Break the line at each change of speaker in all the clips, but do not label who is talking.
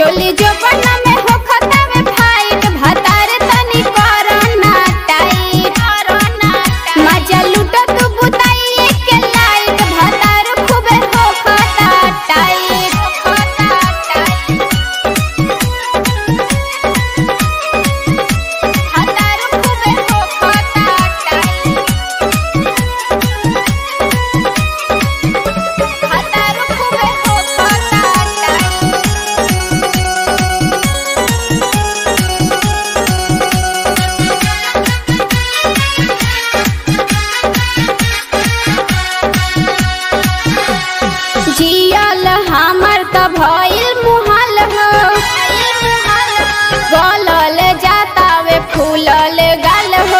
चोली जो बना में हो खता में फाइट भतार तनी कोरोना टाइट मजा लूटा तू बुताई के लाइट भतार खूबे हो खता टाइट भतार खूबे हो खता टाइट भतार खूबे हो खता टाइट जियल हमर त भइल मुहाल हो गलल जातावे फूलल गाल हो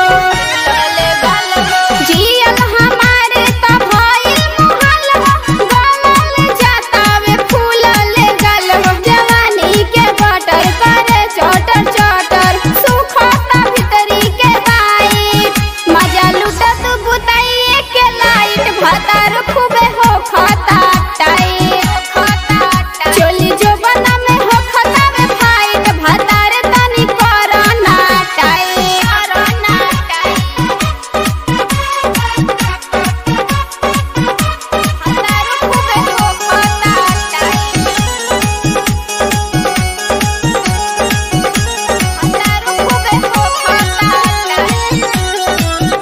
जियल हमार त भइल मुहाल हो गलल जातावे फूलल गाल हो जवानी के बटर करे चटर चटर सुखता भीतरी के बाइट मजा लुटत बुताइए के लाइट भतार खूबे हो खता टाइट चोली जो बना में हो खता में फाइट भतार तनी कोरोना टाइट कोरोना भतार खूबे हो खता टाइट भतार खूबे हो खता टाइट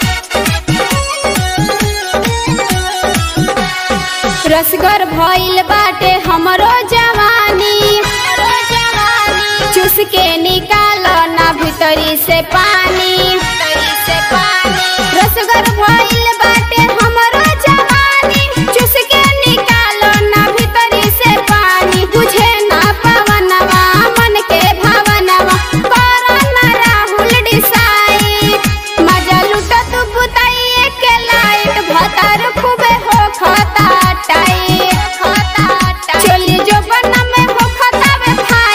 रसगर भइल बाटे हमरो जवानी चुस के निकाल ना भीतरी से पानी